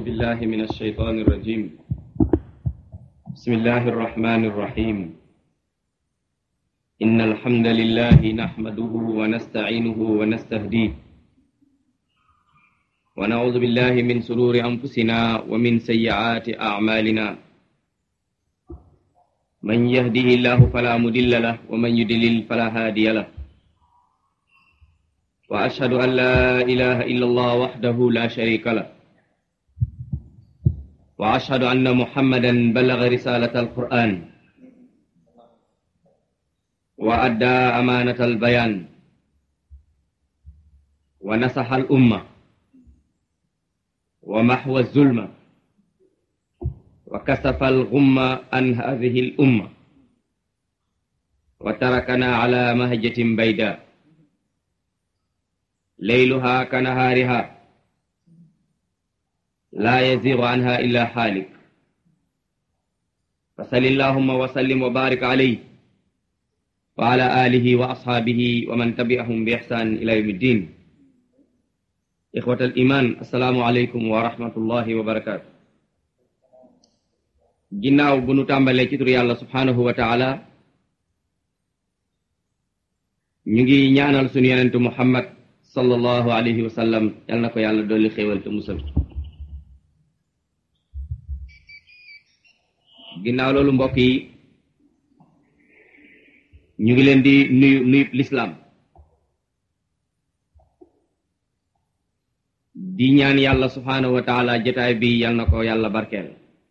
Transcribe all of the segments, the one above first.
بالله من الشيطان الرجيم بسم الله الرحمن الرحيم إن الحمد لله نحمده ونستعينه ونستهديه ونعوذ بالله من سرور أنفسنا ومن سيئات أعمالنا من يهده الله فلا مضل له ومن يضلل فلا هادي له وأشهد أن لا إله إلا الله وحده لا شريك له وأشهد أن محمدا بلغ رسالة القرآن وأدى أمانة البيان ونصح الأمة ومحو الظلم وكسف الغم عن هذه الأمة وتركنا على مهجة بيداء ليلها كنهارها لا يزيغ عنها إلا حالك فصل اللهم وسلم وبارك عليه وعلى آله وأصحابه ومن تبعهم بإحسان إلى يوم الدين إخوة الإيمان السلام عليكم ورحمة الله وبركاته ginnaaw bu nu tàmbalee ci tur yàlla subhanahu wa taala ñu ngi ñaanal sunu yonentu muhammad sallallahu alayhi wa sallam yal na ko yàlla dolli xéewal te musal ginnaaw loolu mbokk yi ñu ngi leen di nuyu nuyu lislaam di ñaan yàlla subhanahu wa taala jotaay bi yal na ko yàlla barkeel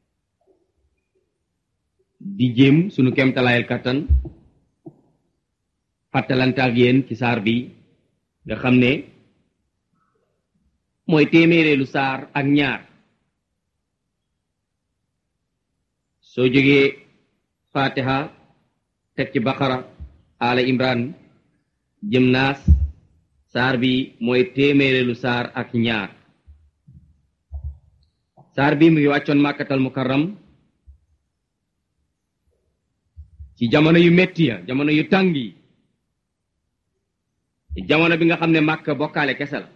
di jéem sunu kemtalaayal kattan fàttalante ak yéen ci saar bi nga xam ne mooy téeméereelu saar ak ñaar soo jógee fatiha teg ci baqara ala imran jëm naas saar bi mooy téeméereelu saar ak ñaar saar bi mu ngi wàccoon màkkatal mukarram ci jamono yu metti ya jamono yu tàng yi jamono bi nga xam ne màkk bokkaale kese la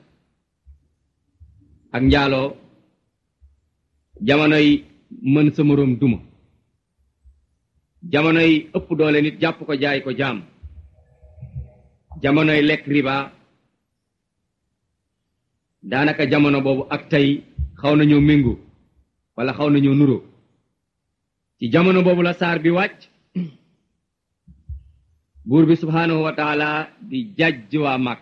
ak njaaloo jamonoy mën sa moroom duma jamonoy ëpp doole nit jàpp ko jaay ko jaam jamonoy lekk riba daanaka jamono boobu ak tey xaw nañoo méngoo wala xaw nañoo nuroo ci jamono boobu la saar bi wàcc buur bi subhaanahu wa taala di jàjj waa màkk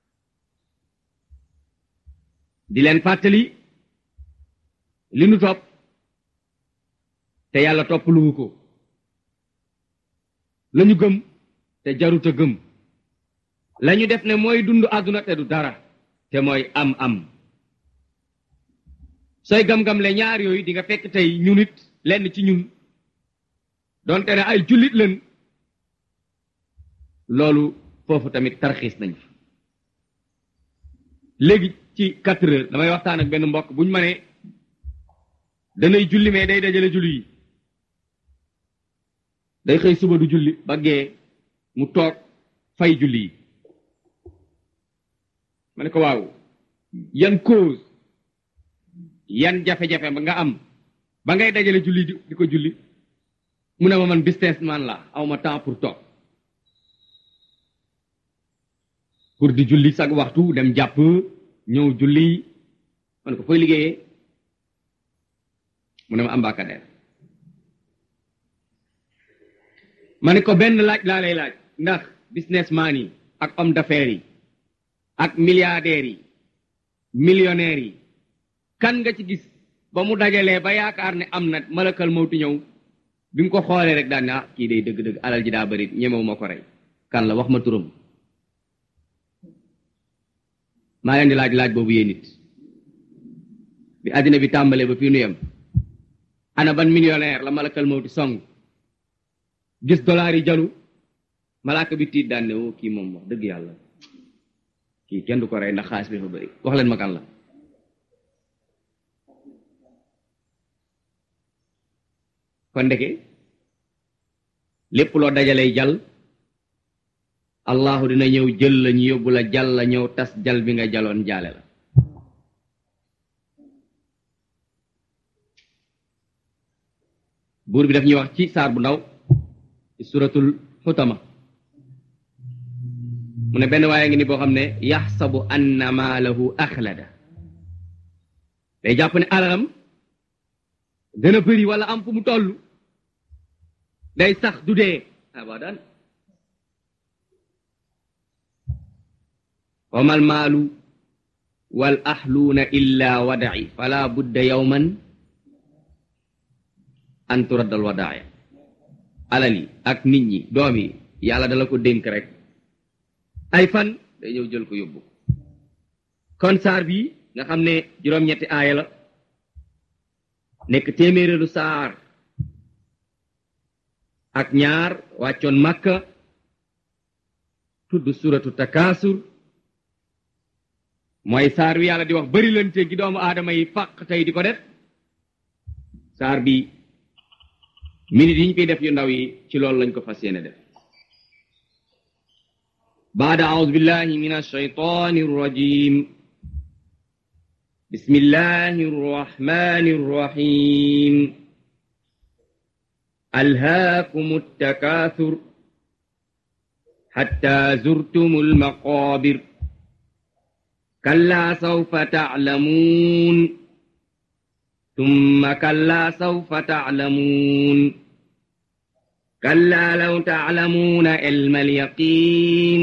di leen fàttali li nu topp te yàlla topp luwu ko lañu gëm te jaruta gëm lañu def ne mooy dund àdduna te du dara te mooy am am sooy gam-gam le ñaar yooyu di nga fekk tey ñu nit lenn ci ñun donte ne ay jullit leen loolu foofu tamit tarxiis nañ fa léegi ci quatre heures damay waxtaan ak benn mbokk buñ ma ne danay julli mais day dajale julli yi day xëy suba du julli ba gee mu toog fay julli yi ma ne ko waaw yan cause yan jafe-jafe ba nga am ba ngay dajale julli di ko julli mu ne ma man businessman la awma temps pour toog pour di julli sag waxtu dem jàpp ñëw julli ma ne ko fooy liggéeyee mu ne ma ambacadère ma ne ko benn laaj laa lay laaj ndax businessman yi ak homme d'affaires yi ak milliardaires yi millionnaires yi kan nga ci gis ba mu dajalee ba yaakaar ne am na malakal mawti ñëw bi mu ko xoolee rek daan ne ah kii day dëgg-dëgg alal ji daa bëri ñemewu ma ko rey kan la wax ma turam maa leen di laaj laaj boobu yéen nit bi àddina bi tàmbalee ba fii nu yem ana ban millionnaire la malakal mawti song gis dollar yi jalu malaaka bi tiit daan ne woo kii moom wax dëgg yàlla kii kenn du ko rey ndax xaalis bi fa bëri wax leen ma kan la kon ndeke lépp loo dajalay jal allahu dina ñëw jël la ñu yóbbu la jal la ñëw tas jal bi nga jaloon jaale la buur bi daf ñuy wax ci saar bu ndaw ci suratul xutama mu ne benn waaye ngi ni boo xam ne yaxsabu anna maalahu axlada day jàpp ne alalam dana bëri wala am fu mu toll day sax du dee abadan wamal maalu wal ahluuna illa wadaci fala budda yawman an turaddal wadaaya alal yi ak nit ñi doom yi yàlla dala ko dénk rek ay fan day ñëw jël ko yóbbu kon saar bi nga xam ne juróom-ñetti aaya la nekk téeméeréelu saar ak ñaar wàccoon makka tudd suratu takaasur mooy saar wi yàlla di wax bëri lante gi doomu aadama yi fàq tey di ko def saar bi minute yi ñu koy def yu ndaw yi ci loolu lañ ko fas yéene def baada aoudu billahi min alshaytani arrajim بسم الله الرحمن الرحيم ألهاكم التكاثر حتى زرتم المقابر كلا سوف تعلمون ثم كلا سوف تعلمون كلا لو تعلمون علم اليقين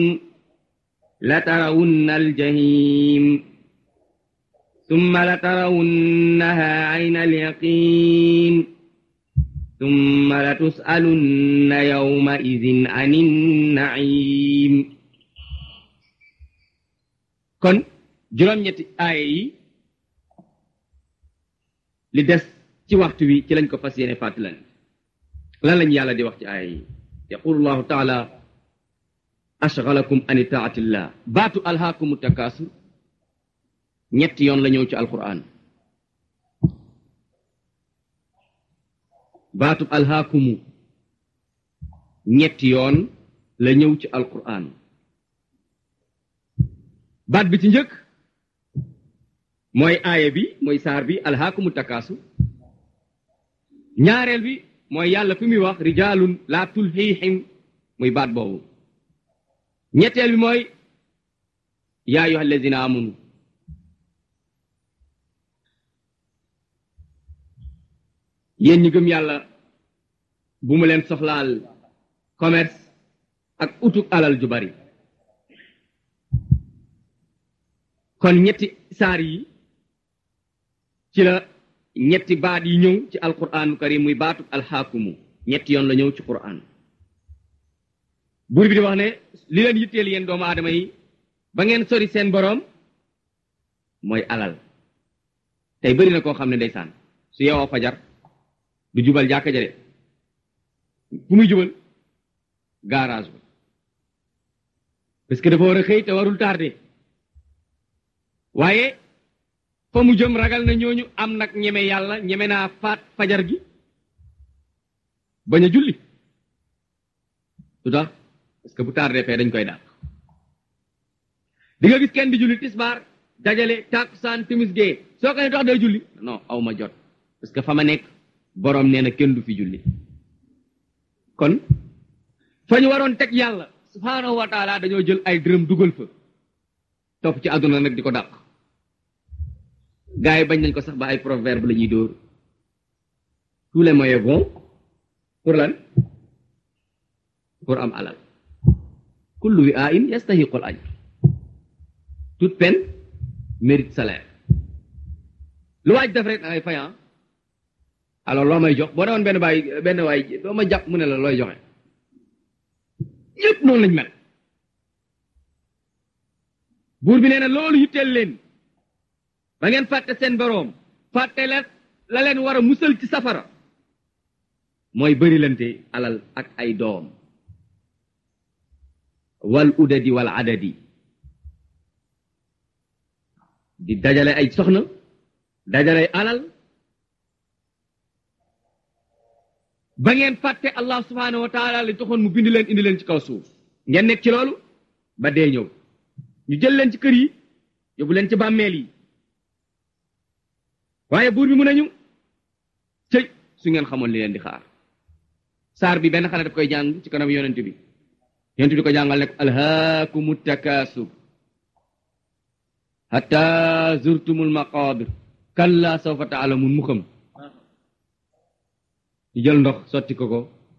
لترون الجحيم ثم لترونها عين اليقين ثم لتسألن يومئذ عن النعيم kon juróom-ñetti aaya yi li des ci waxtu wi ci lañ ko fas yéene fàttalan lan lañ yàlla di wax ci aaya yi yaqulu llahu taala ashgalakum an taatillah baatu alhaakumu takaasur ñetti yoon la ñëw ci alquran baatub alhaakumu ñetti yoon la ñëw ci alquran baat bi ci njëkk mooy aaya bi mooy saar bi alhaakumu takaasu ñaareel bi mooy yàlla fi muy wax rijaalun laa tulhiihim muy baat boobu ñetteel bi mooy yaa ayyuha allazina amanu yéen ñi gëm yàlla bu mu leen soxlaal commerce ak utub alal ju bari kon ñetti saar yi ci la ñetti baat yi ñëw ci alquranu karim muy baatub alxaakumu ñetti yoon la ñëw ci quran buur bi di wax ne li leen yitteel yéen doomu aadama yi ba ngeen sori seen boroom mooy alal tey bëri na koo xam ne ndeysaan su yeewoo fajar du jubal jàkka ja de fu muy jubal garage ba parce que dafa war a xëy te warul tardé waaye fa mu jëm ragal na ñooñu am nag ñeme yàlla ñeme naa faat fajar gi bañ a julli lu tax parce que bu tardé fee dañ koy dàq di nga gis kenn di julli tisbaar dajale tàkkusaan timis gee soo ko ne tax day julli non aw ma jot parce que fa ma nekk boroom nee na kenn du fi julli kon fa ñu waroon teg yàlla subhaanahu wa taala dañoo jël ay dërëm dugal fa topp ci àdduna nag di ko dàq gars yi bañ nañ ko sax ba ay proverbe la ñuy dóor tous les moyens bons pour lan pour am alal kullu wi a in yastahiqul ajr toute peine mérite salaire lu waaj def rek da ngay fayan alors loo may jox boo demoon benn baay benn waay doo ma jàpp mu ne la looy joxe ñëpp noonu lañ mel buur bi nee na loolu yitteel leen ba ngeen fàtte seen boroom fàtte leen la leen war a musal ci safara mooy bërilante alal ak ay doom wal udadi wal adadi di dajale ay soxna dajale alal ba ngeen fàtte allah subhanahu wa taala li taxoon mu bind leen indi leen ci kaw suuf ngeen nekk ci loolu ba dee ñëw ñu jël leen ci kër yi yóbbu leen ci bàmmeel yi waaye buur bi mu nañu cëy su ngeen xamoon li leen di xaar saar bi benn xale daf koy jàng ci kanam yonent bi yonent bi di ko jàngal ne ko alhaakumu takaasur hatta zurtumul maqabir kalla sawfa taalamun mu xam ñu jël ndox sotti ko ko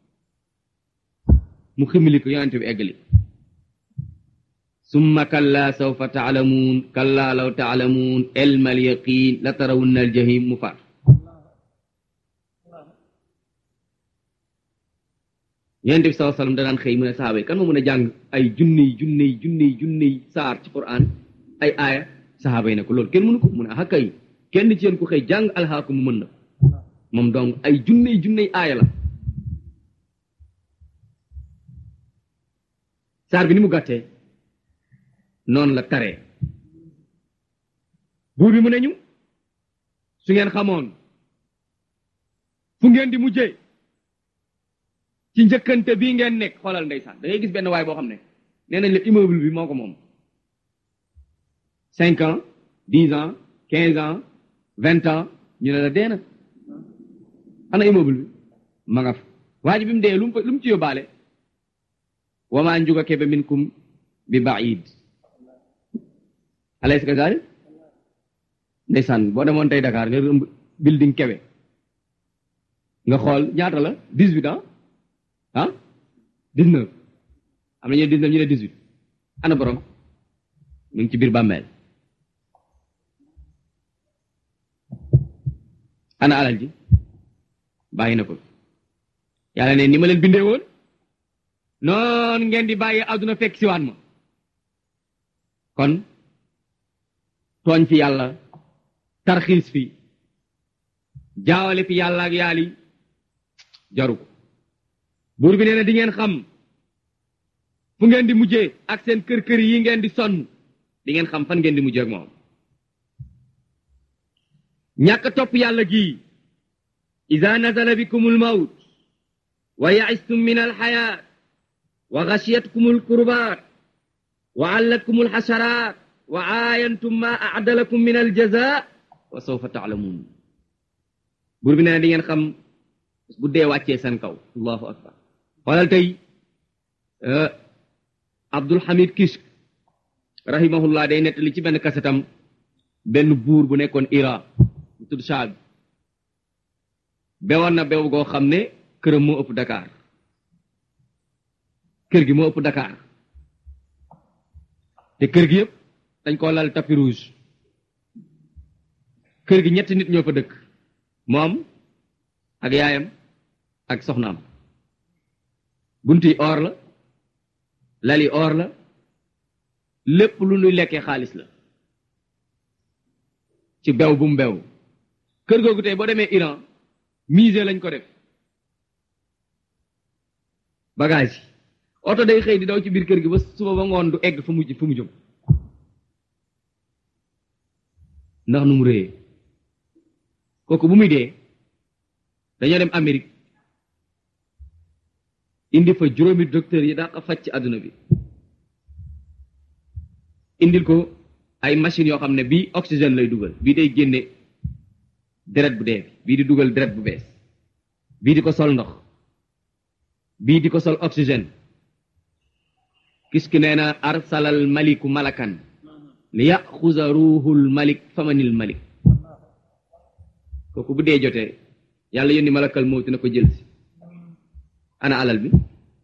mu ximili ko yonent bi eggali summa kalla sawfa taalamuun kalla law taalamuun ilmal yaqin la tarawunna al jahim mu faat yonent bi sallallahu alayhi wasallam danaan xëy mu ne sahaaba yi kan moo mën a jàng ay junniy junniy junniy junniy saar ci Qur'an ay aaya sahaaba yi ne ko loolu kenn mënu ko mu ne ah kay kenn ci yéen ku xëy jàng alxaaku mu mën na moom donc ay junniy junniy aaya la saar bi ni mu gàttee noonu la taree buur bi mu ne ñu su ngeen xamoon fu ngeen di mujjee ci njëkkante bii ngeen nekk xoolal ndeysaan da ngay gis benn waay boo xam ne nee nañ la immeuble bi moo ko moom cinq ans dix ans quinze ans vingt ans ñu ne la dee na ana immeuble bi ma nga fa waa ji bi mu dee lu mu lu mu ci yóbbaale wamaa njuga kebe minkum bi baid alaysa kazalik ndeysaan boo demoon tey Dakar nga rëmb building kebe nga xool ñaata la dix-huit ans ah dix-neuf am na ñu ne dix-neuf ñu ne dix-huit ana borom mu ngi ci biir bàmmeel ana alal ji bàyyi na ko yàlla ne ni ma leen bindee woon noon ngeen di bàyyi àdduna fekk si waat ma kon tooñ fi yàlla tarxiis fi jaawale fi yàlla ak yaali jaru ko buur bi nee na di ngeen xam fu ngeen di mujjee ak seen kër-kër yi ngeen di sonn di ngeen xam fan ngeen di mujjee ak moom ñàkk topp yàlla gii ida nazala bikum almawt wa yaistum min alxayaat wa gashiyatkum alkurbaat wa allatkum alxasaraat wa aayantum ma aadalakum min aljaza wa sawfa taalamuun buur bi nee na di ngeen xam bu dee wàccee seen kaw allahu akbar xoolal tey Abdul Hamid Kishk rahimahullah day nettali ci benn kasetam benn buur bu nekkoon Iran bu tudd Shah bi bewoon na bew goo xam ne këram moo ëpp Dakar kër gi moo ëpp Dakar te kër gi yëpp dañ koo lal tapis rouge kër gi ñetti nit ñoo fa dëkk moom ak yaayam ak soxnaam bunti or la lali or la lépp lu nuy lekkee xaalis la ci bew bu mu bew kër googu tey boo demee Iran musée lañ ko def bagage yi oto day xëy di daw ci biir kër gi ba suba ba ngoon du egg fu mu fu mu jëm ndax nu mu réyee kooku bu muy dee dañoo dem Amérique indi fa juróomi docteur yi daa ko faj ci àdduna bi indil ko ay machines yoo xam ne bii oxygène lay dugal bii day génne deret bu dee bii di dugal deret bu bees bii di ko sol ndox bii di ko sol oxygène kis ki nee na arsalal maliku malakan li yaxuza ruuhul malik famanil malik kooku bu dee jotee yàlla yónni malakal mawti na ko jël si ana alal bi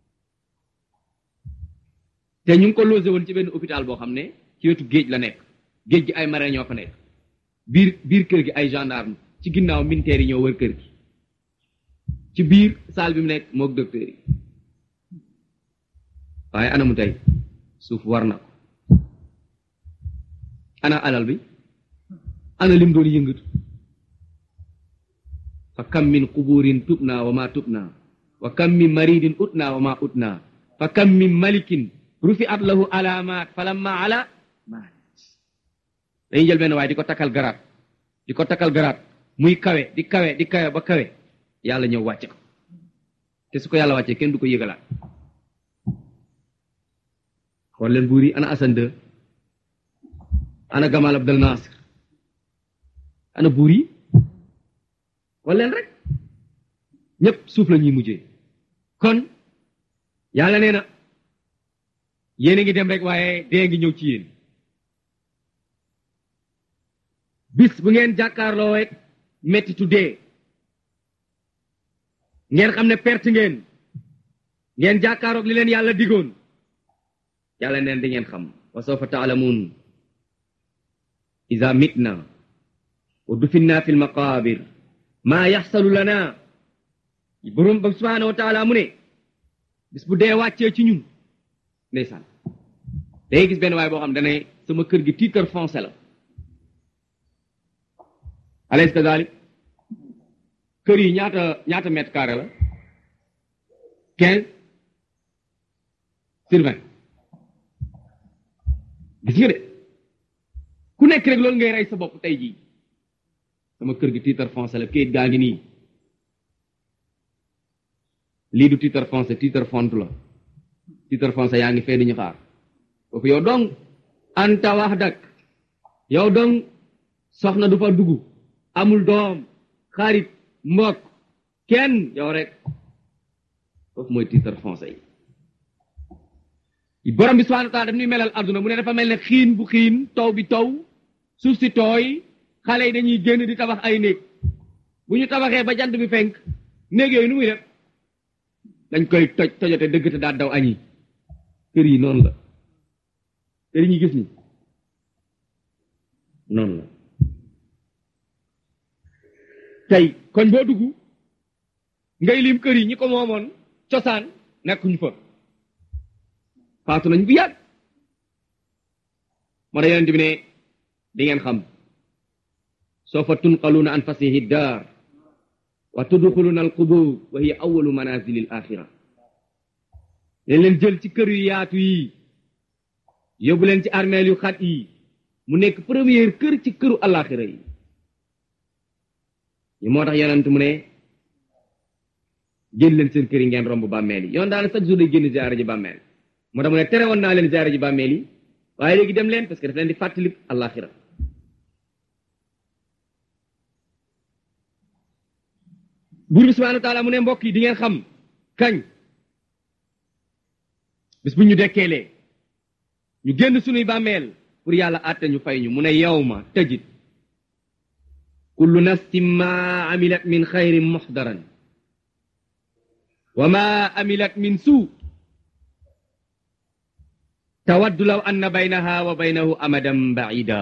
te ñu ngi ko logé woon ci benn hôpital boo xam ne ci wetu géej la nekk géej gi ay marin ñoo fa nekk biir biir kër gi ay gendarme ci ginnaaw militaires yi ñoo wër kër gi ci biir salle bi mu nekk mook docteur yi waaye ana mu tey suuf war na ko ana alal bi ana lim doon yëngatu fa kam min quburin tubna wa ma tubna wa kam min maridin utna wa ma utna fa kam min malikin rufi'at lahu alamat falamma ala maat dañuy jël benn waaye di ko takkal garaat di ko takkal garaat muy kawe di kawe di kawe ba kawe yàlla ñëw wàcce ko te su ko yàlla wàccee kenn du ko yëgalaat xool leen buur yi ana Hassan II ana Gamal Abdel Nasser ana buur yi xool leen rek ñépp suuf la ñuy mujjee kon yàlla nee na yéen a ngi dem rek waaye dee ngi ñëw ci yéen bis bu ngeen jàkkaarloo rek mettitu dee ngeen xam ne perte ngeen ngeen jàkkaaroog li leen yàlla digoon yàlla neen di ngeen xam wa sawfa taalamuun ida mitna wa dufinna fi lmaqabir maa yaxsalu lana borom ba subhanahu wa taala mu ne bis bu dee wàccee ci ñun ndeysaan day gis benn waay boo xam dane sama kër gi titre foncier la alaysa kadalik kër yi ñaata ñaata mètre carré la quinze sur vingt gis nga de ku nekk rek loolu ngay rey sa bopp tey jii sama kër gi titre foncier la kayit gaa ngi nii lii du titre foncier titre font la titre foncier yaa ngi fee di ñu xaar foofu yow dong anta wax dak yow dong soxna du fa dugg amul doom xarit mbokk kenn yow rek foofu mooy titre foncier yi borom bi subhanahu wa taala daf ñuy melal adduna mu ne dafa mel ne xiin bu xiin taw bi taw suuf si tooy xale yi dañuy génn di tabax ay néeg bu ñu tabaxee ba jant bi fenk néeg yooyu nu muy def dañ koy toj tojote dëgg te daal daw añi kër yi noonu la kër yi ñu gis ni noonu la tey koñ boo dugg ngay lim kër yi ñi ko moomoon cosaan nekkuñu fa faatu nañ bu yàgg moo tax yonent bi ne di ngeen xam sawfa tunqaluuna an fasihi daar wa tudxuluuna alqubur wa hiya awalu manazili al axira leen leen jël ci kër yu yaatu yi yóbbu leen ci armeel yu xat yi mu nekk première kër ci këru alaxira yi ñu moo tax yonent mu ne génn leen seen kër yi ngeen romb bàmmeel yi yoon daana chaque jour day génn ziyaara ji bàmmeel moo tax mu ne tere woon naa leen ziyaara ji bàmmeel yi waaye léegi dem leen parce que daf leen di fàttali alaxira buur bi subhanahu wa taala mu ne mbokk yi di ngeen xam kañ bis bu ñu dekkeelee ñu génn sunuy bàmmeel pour yàlla àtte ñu fay ñu mu ne yawma tajid kullu nafsin ma amilat min xayrin muxdaran wa ma amilat min suu tawaddu law anna baynaha wa baynahu amadan baida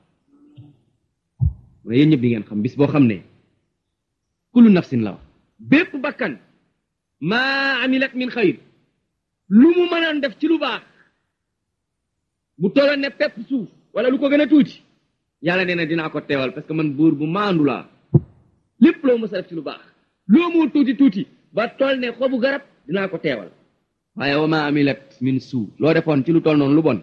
mu ne yéen ñëpp di ngeen xam bis boo xam ne kullu nafsin la wax bépp bakkan maa amilat min xayr lu mu mënoon def ci lu baax bu tolloon ne pepp suuf wala lu ko gën a tuuti yàlla nee na dinaa ko teewal parce que man buur bu maandu laa lépp loo mës a def ci lu baax loo mu tuuti tuuti ba toll ne xobu garab dinaa ko teewal waaye wa maa amilat min suu loo defoon ci lu toll noonu lu bon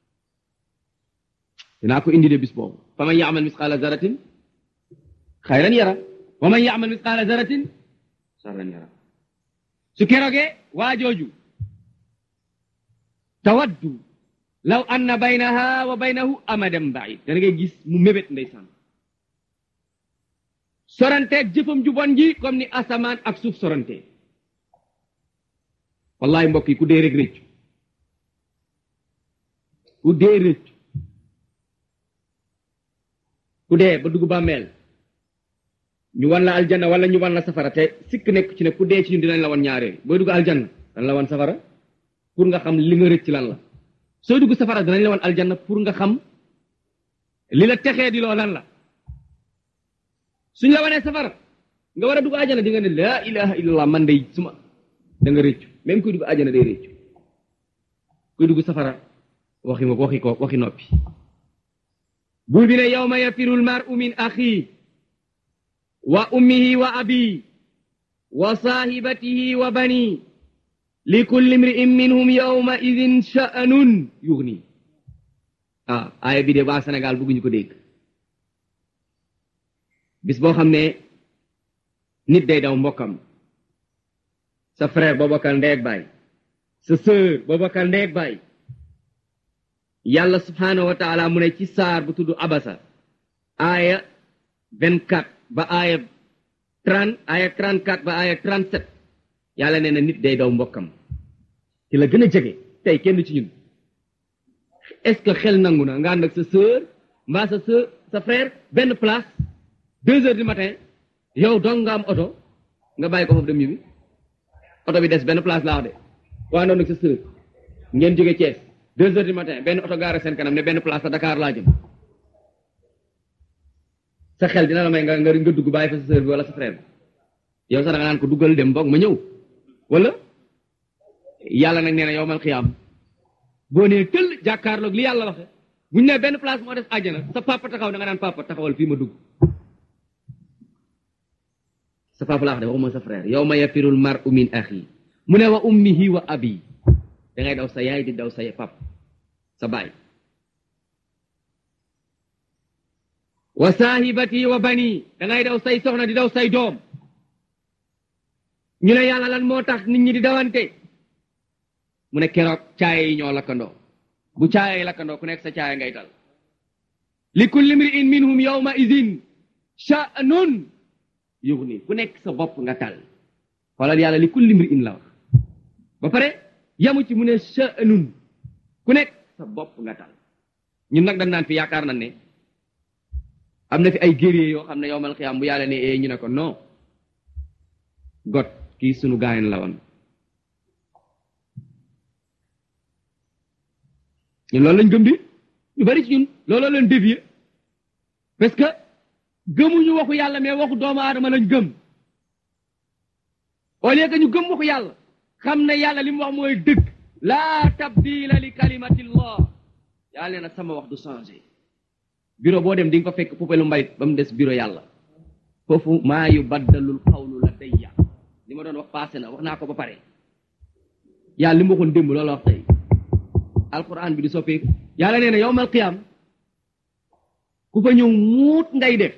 dinaa ko indi de bis boobu fa man yaamal misqaala zaratin xayran yara wa man yaamal misqaala zaratin sarran yara su keroogee waa jooju tawaddu law anna baynaha wa baynahu amadan baid dana ngay gis mu mébét ndeysaan soranteeg jëfam ju bon ji comme ni asamaan ak suuf sorante wallahi mbokk yi ku dee rek rëccu ku dee rëccu ku dee ba dugg bàmmeel ñu wan la aljanna wala ñu wan la safara te sikk nekk ci ne ku dee ci ñun dinañ la wan ñaareel booy dugg aljanna dañ la wan safara pour nga xam li nga rëcc lan la sooy dugg safara danañ la wan aljanna pour nga xam li la texee di loo lan la suñ la wanee safara nga war a dugg aljanna di nga ne laa ilaha illallah man day suma da nga rëccu même kuy dugg aljanna day rëccu kuy dugg safara waxi ma waxi ko waxi noppi buur bi ne yawma yafiru lmaru min axi wa ummihi wa abi wa saahibatihi wa bani li kulli mri'in minhum yawma idin sha'anun yughni ah aaya bi de waa Sénégal bëgguñu ko dégg bis boo xam ne nit day daw mbokkam sa frère boo bokkal ndeeg baay sa sœur boo bokkal ndeeg baay yàlla subhanahu wa taala mu ne ci saar bu tudd abasa aaya 24 ba aaya 30 aaya 34 ba aaya 37 yàlla nee na nit day daw mbokkam ci la gën a jege tey kenn ci ñun est-ce que xel nangu na nga ànd ak sa sœur mbaa sa sœur sa frère benn place deux heures du matin yow dong nga am oto nga bàyyi ko foofu dem ñibbi oto bi des benn place laa wax de waa noonu ak sa sœur ngeen jóge Thiès deux heures du matin benn oto gaare seen kanam ne benn place sa Dakar laa jëm sa xel dina la may nga nga nga dugg bàyyi fa sa sœur bi wala sa frère bi yow sax da nga naan ko duggal dem boog ma ñëw wala yàlla nag nee na yow mal xiyaam boo nee tëll jàkkaarloog li yàlla waxe bu ñu nee benn place moo des àjjana sa papa taxaw da nga naan papa taxawal fii ma dugg sa papa laa wax de waxuma sa frère yow ma yafirul mar'u min axi mu ne wa ummihi wa abi da ngay daw sa yaay di daw sa pap sa baay wa saahibati wa bani da ngay daw say soxna di daw say doom ñu ne yàlla lan moo tax nit ñi di dawante mu ne keroog caaye yi ñoo lakkandoo bu caaye yi lakkandoo ku nekk sa caaye ngay tal li kulli mri'in minhum yawma idin sha'nun yughni ku nekk sa bopp nga tal xoolal yàlla li kulli mri'in la wax ba pare yamu ci mu ne sha'nun ku nekk sa bopp nga tal ñun nag dañ naan fi yaakaar nañ ne am na fi ay guerrier yoo xam ne yowmal xiyaam bu yàlla ne ee ñu ne ko non got kii sunu gaayen la woon ñun loolu lañ gëm di ñu bari ci ñun looloo leen dévier parce que gëmuñu waxu yàlla mais waxu doomu aadama lañ gëm au lieu que ñu gëm waxu yàlla xam ne yàlla li mu wax mooy dëgg laa tabdila li kalimatillah yàlla nee na sama wax du changé bureau boo dem di nga ko fekk poubelle mbalit ba mu des bureau yàlla foofu maa yu baddalul xawlu la dayya li ma doon wax passé na wax naa ko ba pare yàlla li mu waxoon démb loolu wax tey alquran bi di soppeeku yàlla nee na yowmal qiyam ku fa ñëw muut ngay def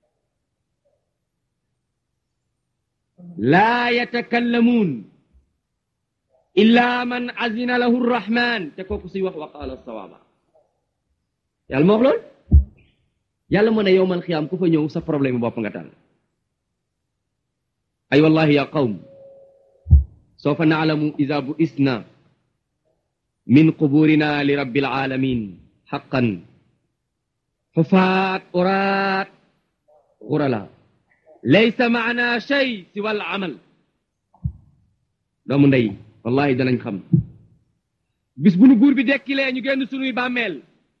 laa yatakallamuun illa man azina lahu rrahman te kooku suy wax wa qaala sawaaba yàlla ma wax loolu yàlla mu ne yowmal qiyam ku fa ñëw sa problème bopp nga tànn ay wallahi ya qawm sawfa naalamu ida bu isna min quburina li rabbil alamin xaqan xufaat uraat xurala laysa maana shay siwa al amal doomu ndey wallahi danañ xam bis bu nu buur bi dekkilee ñu génn sunuy bàmmeel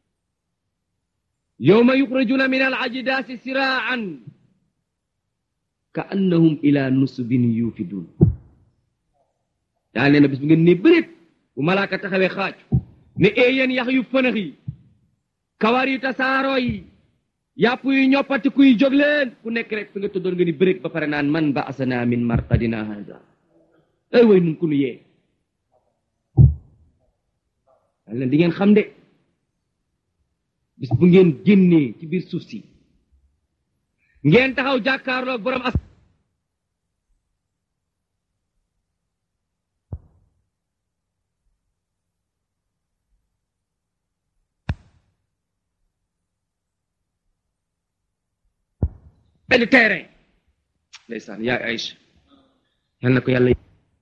yowma yuxrajuna min al ajdaasi siraan ka annahum ila nusubin yuufidun yaa nee na bis bu ngeen ne bërit bu malaaka taxawee xaaju ne éeyéen yax yu fënax yi kawar yu tasaaroo yi yàpp yu ñoppati kuy jóg leen ku nekk rek fi nga tëddoon nga ni bërit ba pare naan man ba asana min marqadina haza ay way nun ku nu yee yaa leen di ngeen xam de bis bu ngeen génnee ci biir suuf si ngeen taxaw jàkkaarloog borom as benn terrain ndeysaan yaay Aïcha yal na ko yàlla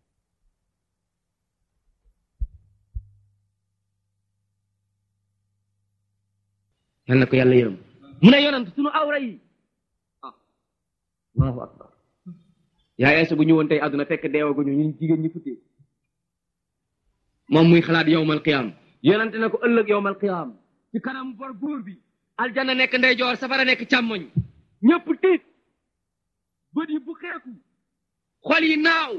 yal na ko yàlla yërëm mu ne yonant sunu awra yi ah allahu akbar yaay Aïcha bu ñëwoon tey àdduna fekk deewaguñu ñun jigéen ñi futtee moom muy xalaat yowmal qiyaam yonante na ko ëllëg yowmal qiyaam ci kanam bor góor bi aljanna nekk ndeyjoor safara nekk càmmoñ ñëpp tiit bët yi bu xeeku xol yi naaw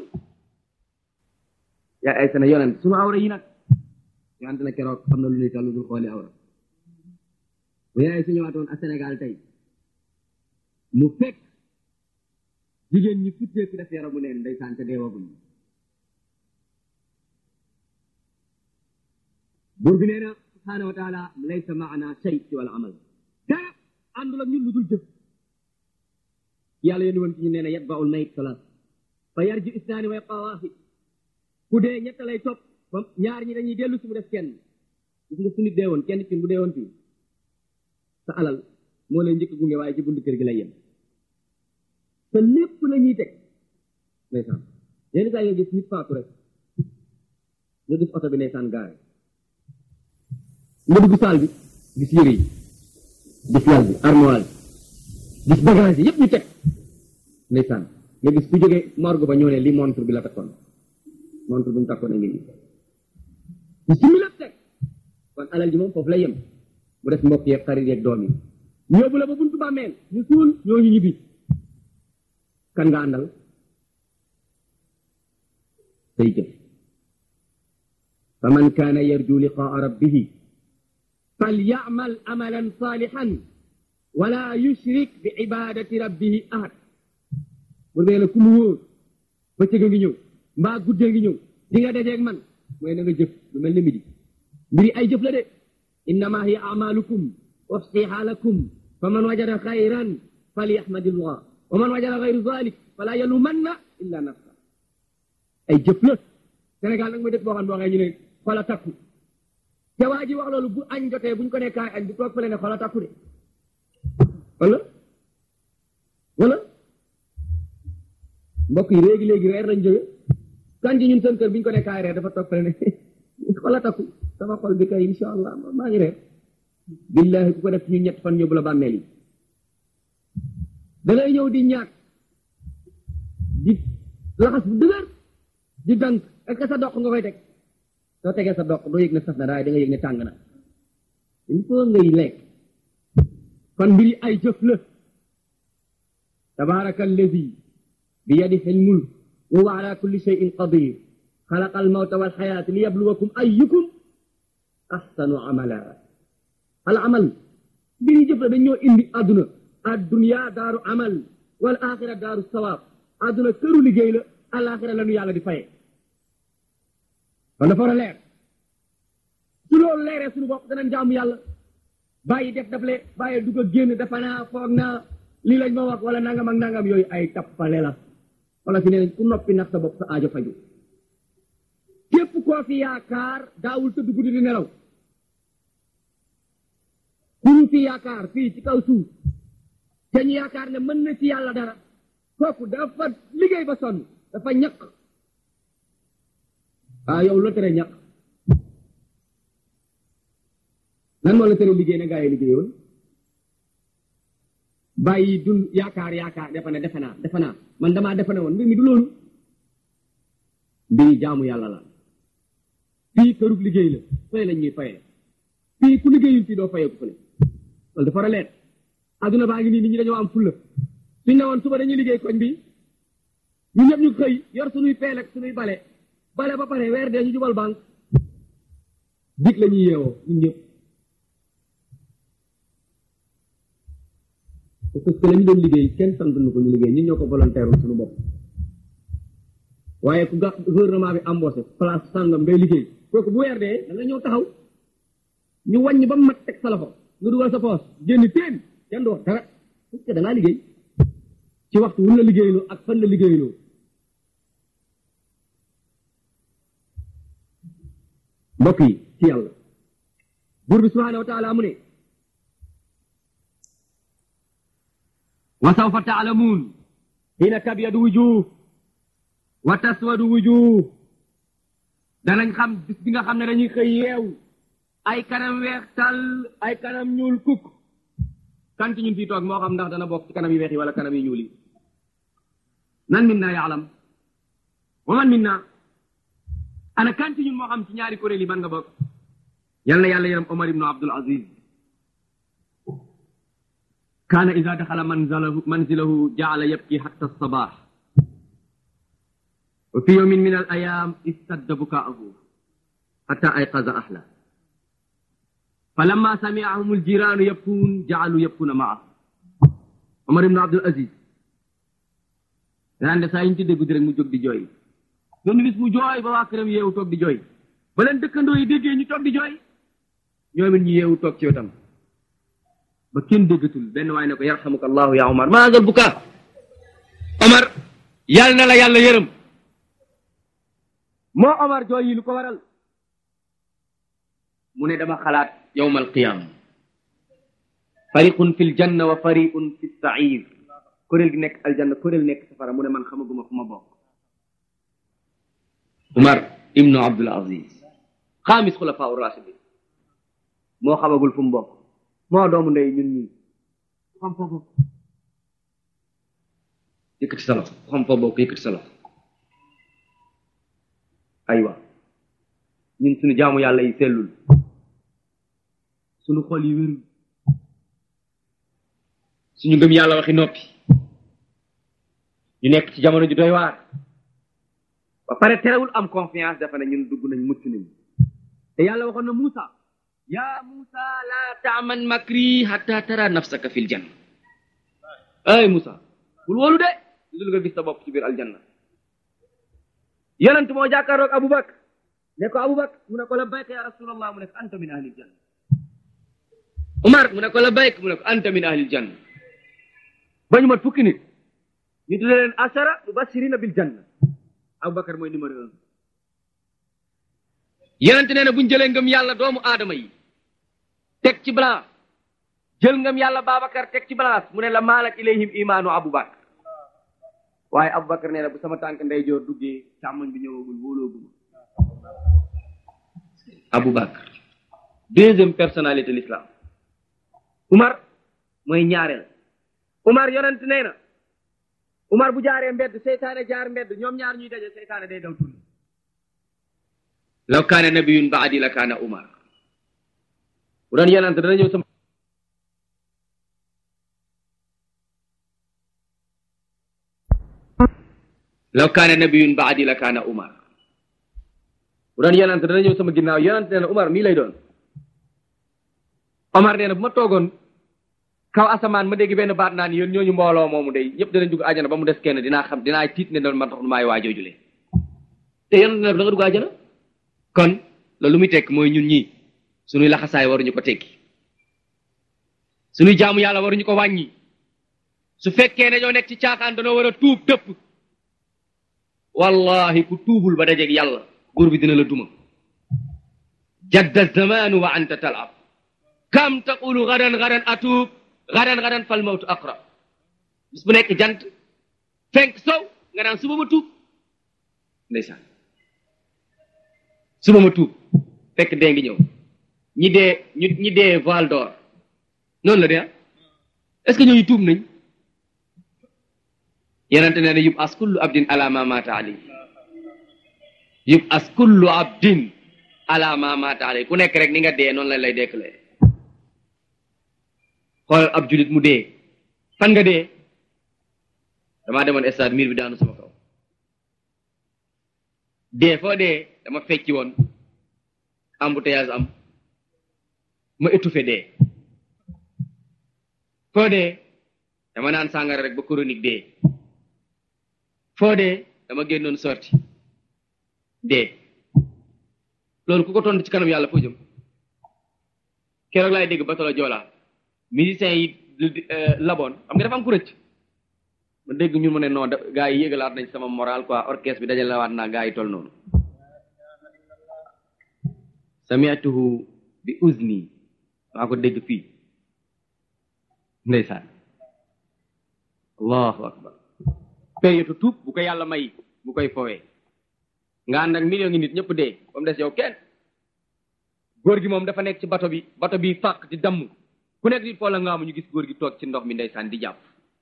yaa ay sana yonent sunu awra yi nag yonent na keroog xam na lu ñuy tàllu dul xooli awra bu yaay su ñëwaatoon ak Sénégal tey mu fekk jigéen ñi futteeku def yaramu neen ndeysaan te deewaguñ buur bi nee na subhaanahu wa taala laysa maana shay ci wala amal dara àndul ak ñun lu dul jëf yàlla yéen woon ci ñu nee na yatbaul mayit salaat fa yarji isnaani wa yabqa waahid ku dee ñett lay topp ba ñaar ñi dañuy dellu si mu def kenn gis nga su nit dee woon kenn ci bu dee woon fii sa alal moo lay njëkk gunge waaye ci buntu kër gi lay yem te lépp la ñuy teg ndeysaan yenn saa yi nga gis nit faatu rek nga gis oto bi ndeysaan gaare nga dugg saal bi gis yére yi gis lal bi armoire bi gis bagage yi yëpp ñu teg ndeysaan nga gis ku jógee morgue ba ñëw ne li montre bi la takkoon montre bi mu takkoon a ngi nii ñu simi lépp teg kon alal ji moom foofu lay yem mu def mbokk yeeg xarit yeeg doom yi ñóbbu la ba buntu bàmmeel ñu suul ñooñu ñibbi kan nga àndal say jëf fa man kaana yarju liqaa rabbihi falyamal amalan salihan wala yushrik bi ibadati rabbihi ahad bu nee la ku mu wóor bëccëg a ngi ñëw mbaa guddee ngi ñëw di nga dajeeg man mooy na nga jëf lu mel ni midi mbiri ay jëf la de innama hiya amalukum uxsiha lakum fa man wajada xayran falyahmadillah wa man wajada xayru zalik fala yalumanna illa nafsa ay jëf la Sénégal nag mooy dëkk boo xam ne boo xee ñu ne xola takku te waa ji wax loolu bu añ jotee buñ ko ne kaay añ bu toog fële ne xola takku de wala wala mbokk yi léegi léegi reer lañ jóge kan ji ñun seen kër biñ ko ne kaay reer dafa toog fële ne xola takku sama xol bi kay insha allah maa ngi reer billahi ku ko def ñu ñett fan yóbbu la bàmmeel yi da ngay ñëw di ñaak di laxas bu dëgër di dank est-ce que sa doq nga koy teg soo tegee sa doq doo yëg ne saf na daay da nga yëg ne tàng na il faut ngay lekk kon mbiri ay jëf la tabaraka alladi bi yadihi almulk wa huwa ala kulli shay'in qadir xalaqa almawta walxayaata li yabluwakum ayyukum ahsanu amala al amal mbiri jëf la dañoo indi àdduna addunya daaru amal wal axira daaru sawaab àdduna këru liggéey la alaxira la nu yàlla di faye kon dafa war a leer su loolu leeree suñu bopp danañ jaamu yàlla bàyyi def daf le bàyyi dugg a génn dafa naa foog naa lii lañ ma wax wala nangam ak nangam yooyu ay tappale la wala fi nee nañ ku noppi nax sa bopp sa aajo faju képp koo fi yaakaar daawul tëdd guddi di nelaw ku ñu fi yaakaar fii ci kaw suuf te ñu yaakaar ne mën na ci yàlla dara kooku dafa liggéey ba sonn dafa ñaq ah yow la tere ñaq lan moo la tere liggéey ne gaa yi liggéeyoon bàyyi dun yaakaar yaakaar defe ne defe naa defe naa man damaa defe ne woon mbir mi du loolu mbiri jaamu yàlla la fii kërug liggéey la fële lañ ñuy fayee fii ku liggéeyul fii doo fayeeku fële loolu dafa leer adduna baa ngi nii nit ñi dañoo am fulla suñ ne woon suba dañuy liggéey koñ bi ñu ñëpp ñu xëy yor suñuy peel ak suñuy bale bale ba pare weer dee ñu jubal banque dig la ñuy yeewoo ñun ñëpp parce que la ñu doon liggéey kenn sant na ko ñu liggéey ñun ñoo ko volontaire suñu bopp waaye ku ga gouvernement bi embauché place sàngam ngay liggéey kooku bu weer dee da nga ñëw taxaw ñu wàññi ba mat teg sa loxo nga dugal sa poos génn teen kenn du wax dara parce que da ngaa liggéey ci waxtu wun la liggéeyloo ak fan la liggéeyloo mbokk yi ci yàlla buur bi subhaanahu wa taala mu ne wa sawfa taalamuun xiina tabyadu wujuh wa taswadu wujuh danañ xam bis bi nga xam ne dañuy xëy yeew ay kanam weex tàll ay kanam ñuul kukk kan ci ñun fii toog moo xam ndax dana bokk ci kanam yu weex yi wala kanam yu ñuul yi nan min naa yaalam wa man min naa ana kan ci ñun moo xam ci ñaari kuréel yi ban nga bokk yal na yàlla yaram Omar ibnu Abdul Aziz kaana ida daxala manzilahu manzilahu jaala yabki xatta sabaax wa fi yawmin min al ayaam istadda bukaahu xatta ayqaza ahla fa lamma samiahum aljiraanu yabkuun jaalu yabkuuna maahu Omar ibnu Abdul Aziz daan de saa yi ñu ci dégg rek mu jóg di jooy benn bis mu jooy ba waa këram yeewu toog di jooy ba leen dëkkandoo yi déggee ñu toog di jooy ñoom it ñu yeewu toog ci wetam ba kenn déggatul benn waay ne ko yarhamuka allahu ya Omar maa ngal bukaa Omar yàlla na la yàlla yërëm moo Omar jooy yi lu ko waral mu ne dama xalaat yawma alqiyama fariqun fi ljanna wa fariqun fi sair kuréel gi nekk aljanna kuréel nekk safara mu ne man xamaguma fu ma bokk Umar ibnu Abdul Aziz xaamis xulafaa rashidin moo xamagul fu mu bokk moo doomu ndey ñun ñii xam foo bokk yëkkati sa loxo xam foo bokk yëkkati sa loxo aywa ñun suñu jaamu yàlla yi sellul suñu xol yi wérul suñu ngëm yàlla waxi noppi ñu nekk ci jamono ju doy waar ba pare terewul am confiance dafa ne ñun dugg nañ mucc nañ te yàlla waxoon na Muusa yaa Muusa la taaman makri hatta tara nafsaka fil janna ay Muusa bul wóolu de dul nga gis sa bopp ci biir aljanna yonent moo jàkkaaroog Abubakar ne ko Abubakar mu ne ko labbayka ya rasulallah mu ne ko anta min ahlil janna Umar mu ne ko labbayk mu ne ko anta min ahlil janna ba ñu mat fukki nit ñu tudde leen ashara mubashirina bil janna Abubakar mooy numéro un yonent nee na bu ñu jëlee ngëm yàlla doomu aadama yi teg ci balance jël ngëm yàlla Babacar teg ci balance mu ne la maalak ilayhim imaanu Abubakar waaye Abubakar nee na bu sama tànk ndeyjoor duggee càmmoñ bi ñëwagul wóolooguma Abubakar deuxième personnalité l'islam Umar mooy ñaareel Umar yonent nee na Umar bu jaaree mbedd seytaane jaar mbedd ñoom ñaar ñuy daje seytaane day daw turni law kaana nabiyun baadi la kaana Umar bu doon yonent dana ñëw sama law kaana nabiyun baadi la kaana Umar bu doon yonent dana ñëw sama ginnaaw yonent nee na Umar mii lay doon Omar nee na bu ma toogoon kaw asamaan ma dégg benn baat naan yéen ñooñu mbooloo moomu day ñëpp danañ dugg àjjana ba mu des kenn dinaa xam dinaa tiit ne doon man tax maay waa joojule te yonent ne da nga dugg àjjana kon loolu lu muy tekk mooy ñun ñii suñuy laxasaay waruñu ko tekki suñuy jaamu yàlla waruñu ko wàññi su fekkee ne ñoo nekk ci caaxaan danoo war a tuub dëpp wallahi ku tuubul ba dajeeg yàlla buur bi dina la duma jadda zamanu wa anta talab kam taqulu gadan gadan atuub gadan gadan fal mawtu aqrab bis bu nekk jant fenk sow nga naan suba ma tuub ndeysaan suba ma tuub fekk dee ngi ñëw ñi dee ñu ñi dee Val d'Or noonu la de est-ce que ñooñu tuub nañ yenente nee na yub as kullu abdin ala ma mata ali yub as kullu abdin ala ma mata ali ku nekk rek ni nga dee noonu lañ lay dekklee xool ab julit mu dee fan nga dee damaa demoon stade miir bi daanu sama kaw dee foo dee dama fecci woon embouteillage am ma étouffé dee foo dee dama naan sàngara rek ba chronique dee foo dee dama génnoon sorti dee loolu ku ko tontu ci kanam yàlla foo jëm keroog laay dégg batalo joolaa musiciens yi laboon xam nga dafa am ku rëcc ma dégg ñu mu ne non gaa yi yëgalaat nañ sama moral quoi orchestre bi dajalewaat naa gaa yi toll noonu sami'tuhu bi uzni maa ko dégg fii ndeysaan allahu akbar période tuub bu ko yàlla may bu koy fowee nga ànd ak million ngi nit ñëpp dee ba mu des yow kenn góor gi moom dafa nekk ci bato bi bato bi fàq di damm ku nekk di foola nga amu ñu gis góor gi toog ci ndox mi ndeysaan di jàpp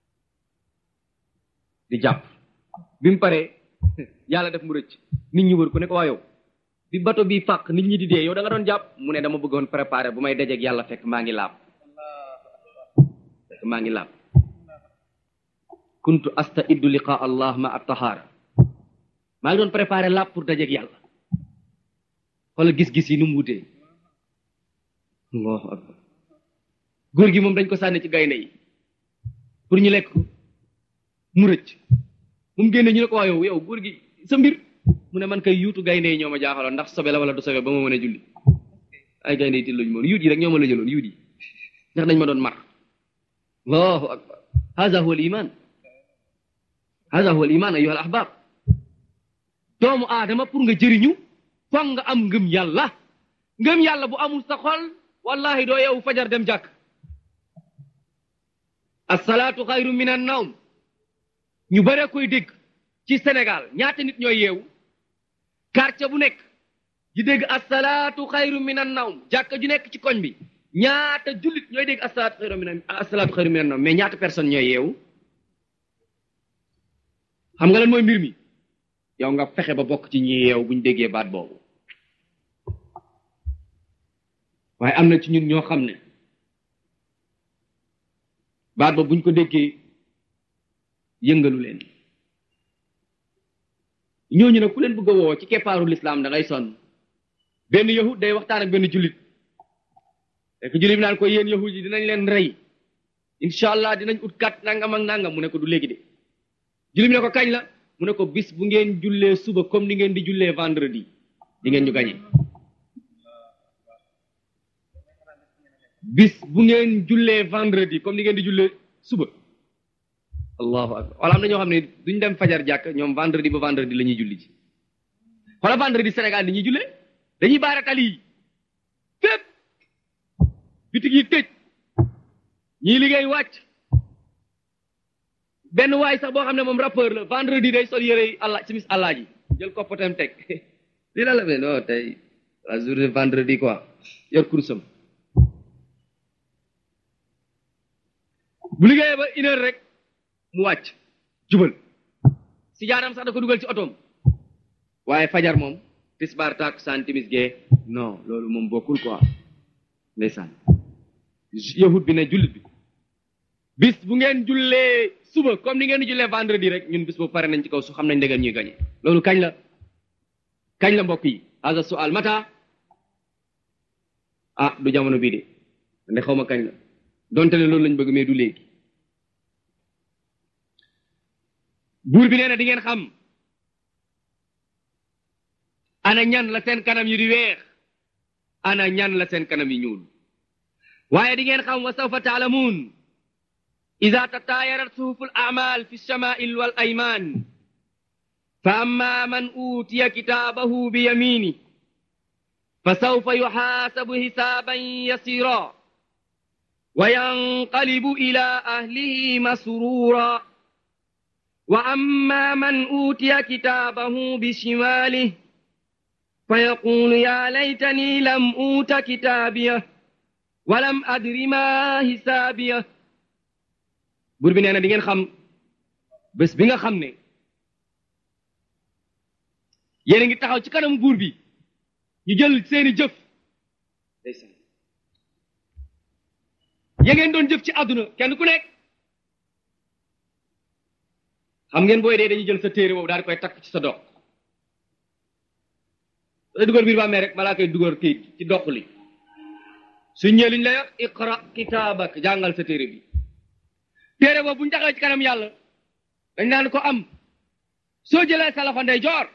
di jàpp bi mu paree yàlla def mu rëcc nit ñi wër ku ne ko waa yow bi bato bi fàq nit ñi di dee yow da nga doon jàpp mu ne dama bëggoon préparer bu may dajeeg yàlla fekk maa ngi laab fekk maa ngi laab kuntu astaidu liqa allah ma at-tahara maa ngi doon préparer laab pour dajeeg yàlla xoolal gis-gis yi nu mu wutee allahu akbar góor gi moom dañ ko sànni ci gaynde yi pour ñu lekk ko mu rëcc mu mu génne ñu ne ko waa yow yow góor gi sa mbir mu ne man kay yuutu gaynde yi ñoo ma jaaxaloon ndax sobe la wala du sobe ba ma mën a julli ay gaynde yi tilluñu moon yuut yi rek ñoo ma la jëloon yuut yi ndax dañ ma doon mar allahu akbar hada huwa al iman hada huwa al iman ayuha al ahbab doomu aadama pour nga jëriñu foog nga am ngëm yàlla ngëm yàlla bu amul sa xol wallahi doo yeewu fajar dem jàkk asalaatu xayru min an nawm ñu bare koy dégg ci Sénégal ñaata nit ñooy yeewu quartier bu nekk di dégg asalaatu xayru min an nawm jàkka ju nekk ci koñ bi ñaata jullit ñooy dégg asalaatu xayru min asalaatu xayru min an nawm mais ñaata personne ñooy yeewu xam nga lan mooy mbir mi yow nga fexe ba bokk ci ñi yeewu bu ñu déggee baat boobu waaye am na ci ñun ñoo xam ne baat ba buñ ko déggee yëngalu leen ñooñu nag ku leen bëgg a woo ci keppaaru lislaam da ngay sonn benn yahud day waxtaan ak benn jullit fekk jullit bi naan ko yéen yahud yi dinañ leen rey incha allah dinañ ut kat nangam ak nangam mu ne ko du léegi de jullit bi ne ko kañ la mu ne ko bis bu ngeen jullee suba comme ni ngeen di jullee vendredi di ngeen ñu gañe bis bu ngeen jullee vendredi comme ni ngeen di jullee suba allahu akbar wala am na ñoo xam ne duñ dem fajar jàkk ñoom vendredi ba vendredi la ñuy julli ji wala vendredi Sénégal ni ñuy jullee dañuy baara tali yi fépp bitig yi tëj ñii liggéey wàcc benn waay sax boo xam ne moom rappeur la vendredi day sol yére allah simis allah ji jël koppatam teg lii la la mais non tey la journée vendredi quoi yor kursam bu liggéeyee ba une heure rek mu wàcc jubal si jaaram sax da ko dugal ci otoom waaye fajar moom tisbaar takkusaan timis gee non loolu moom bokkul quoi ndeysaan yahut bi ne jullit bi bis bu ngeen jullee suba comme ni ngeen di jullee vendredi rek ñun bis boobu pare nañ ci kaw su xam nañ ndegam ñuy gañe loolu kañ la kañ la mbokk yi hasa sual mata ah du jamono bii de nde xaw ma kañ la donte ne loolu lañ bëgg mais du léegi buur bi nee na di ngeen xam ana ñan la seen kanam yi di weex ana ñan la seen kanam yi ñuul waaye di ngeen xam wa sawfa taalamuun ida tataayarat suhufu al amal fi lchamail wal ayman fa amma man utiya kitaabahu bi yamini fa sawfa yuxaasabu xisaaban yasira wa yanqalibu ila ahlihi masrura wa amma man utiya kitaabahu bi shimaalih fa yaqulu ya laytani lam uuta kitaabiya wa lam adri ma hisaabiya buur bi nee na di ngeen xam bés bi nga xam ne yéen a ngi taxaw ci kanamu buur bi ñu jël seeni jëf ndeysaan ya ngeen doon jëf ci àdduna kenn ku nekk xam ngeen booy dee dañuy jël sa téere boobu daal di koy takk ci sa dox da dugal biir bàmmee rek balaa koy dugal kayit ci dox li su ñëwee liñ lay wax iqra kitaabak jàngal sa téere bi téere boobu bu ñu taxawee ci kanam yàlla dañ naan ko am soo jëlee sa loxo ndey joor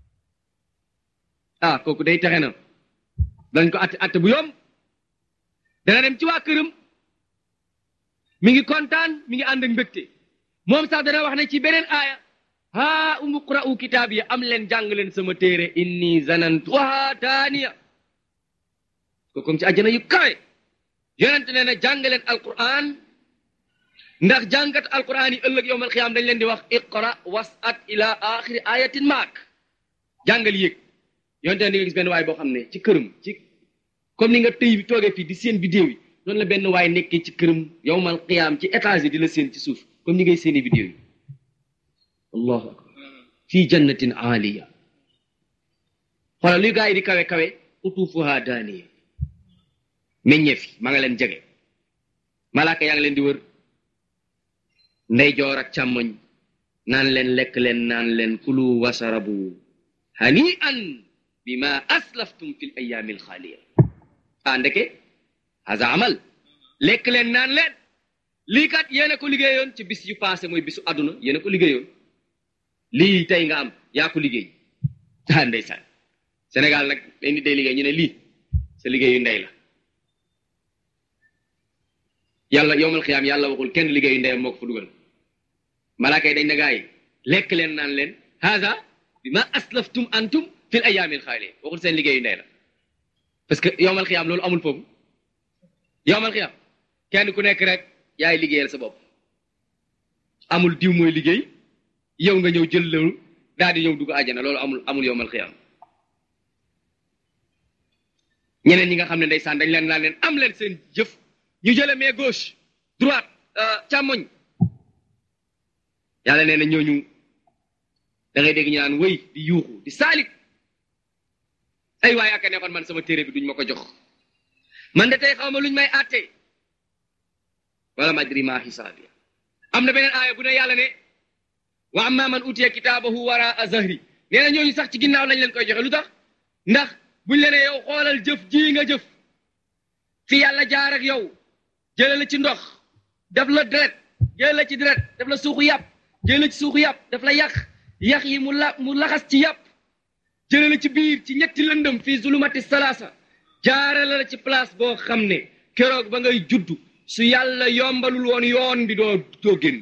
ah kooku day texe na dañ ko atte atte bu yomb dana dem ci waa këram mi ngi kontaan mi ngi ànd ak mbégte moom sax dana wax ne ci beneen aaya haa umu qra'u kitaab yi am leen jàng leen sama téere inni zanantu waha daaniya ko comme ci àjjana yu kawe yonent nee na jàng leen alquran ndax jàngat alquran yi ëllëg yowmal xiyaam dañ leen di wax iqra wasat ila axiri ayatin maak jàngal yéeg yonte di nga gis benn waay boo xam ne ci këram ci comme ni nga tëy bi toogee fii di seen vidéo yi noonu la benn waay nekkee ci këram yowmal xiyaam ci étage yi di la seen ci suuf comme ni ngay seeni vidéo yi allahu akbar fii jannatin aaliya xoolal luy gaa yi di kawe kawe utuufuha daaniya meññeef yi ma nga leen jege malaaka yaa ngi leen di wër ndeyjoor ak càmmoñ naan leen lekk leen naan leen kulu wasarabu hani an bima aslaftum fi l ayaami alxaaliya ah ndeke haza amal lekk leen naan leen lii kat yéena ko liggéeyoon ci bis yu passé mooy bisu àdduna yéena ko liggéeyoon lii tey nga am yaa ko liggéey ah ndeysaan Sénégal nag day nit day liggéey ñu ne lii sa liggéeyu ndey la yàlla yowmal xiyaam yàlla waxul kenn liggéeyu ndeyam moo ko fa dugal malaaka yi dañ ne gaa yi lekk leen naan leen haza bi ma aslaftum antum fil ayaamil xaaliya waxul seen liggéeyu ndey la parce que yowmal xiyaam loolu amul foofu yowmal xiyaam kenn ku nekk rek yaay liggéeyal sa bopp amul diw mooy liggéey yow nga ñëw jël loolu daal di ñëw dugg àjjana loolu amul amul yowmal xiyaam ñeneen ñi nga xam ne ndeysaan dañ leen naan leen am leen seen jëf ñu jële mais gauche droite càmmoñ yàlla nee na ñooñu da ngay dégg ñu naan wëy di yuuxu di saalit ay waaye aka neexoon man sama téere bi duñ ma ko jox man de tey xaw ma luñ may àtte wala madri ma xisaabiya am na beneen aaya bu ne yàlla ne wa amma man utiya kitaabahu wara zahri nee na ñooñu sax ci ginnaaw lañ leen koy joxe lu tax ndax buñ leen yow xoolal jëf ji nga jëf fi yàlla jaar ak yow jële la ci ndox def la deret jële la ci deret def la suuxu yàpp jële la ci suuxu yàpp daf la yàq yàq yi mu la mu laxas ci yàpp jële la ci biir ci ñetti lëndëm fii zulumati salaasa jaarale la ci place boo xam ne keroog ba ngay juddu su yàlla yombalul woon yoon bi doo doo génn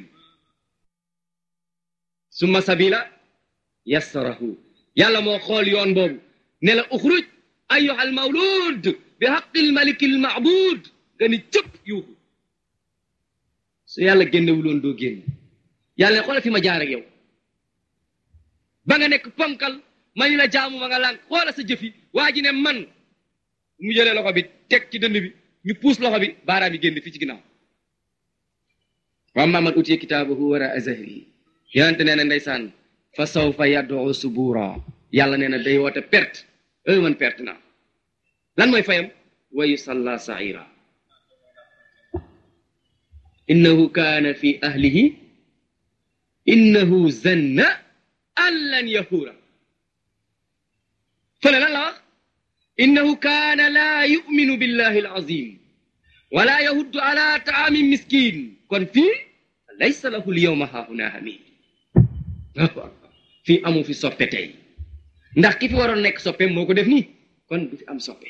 summa sabila yassarahu yàlla moo xool yoon boobu ne la uxruj ayyuha al mawlud bi haqqil maliki al maabud nga ni cëpp yuuxu su yàlla génnewuloon doo génn yàlla ne xoolal fi ma jaar ak yow ba nga nekk ponkal ma ni la jaamu ma nga lànk xoola sa jëfi waa ji ne man mu jëlee loxo bi teg ci dënd bi ñu puus loxo bi baaraam yi génn fii ci ginnaaw wa amma man utiya kitaabahu wara zahri yonente nee na ndeysaan fa sawfa yad'u subura yàlla nee na day woote perte ey man perte naa lan mooy fayam wa yusalla saira innahu kaana fi ahlihi innahu zanna an lan yahuura fële lan la wax innahu kaana laa yuminu billahi alazim wala yahuddu ala taamin miskin kon fii laysa lahu lyawma haahuna hamid fii amu fi soppe tey ndax ki fi waroon nekk soppe moo ko def nii kon du fi am soppe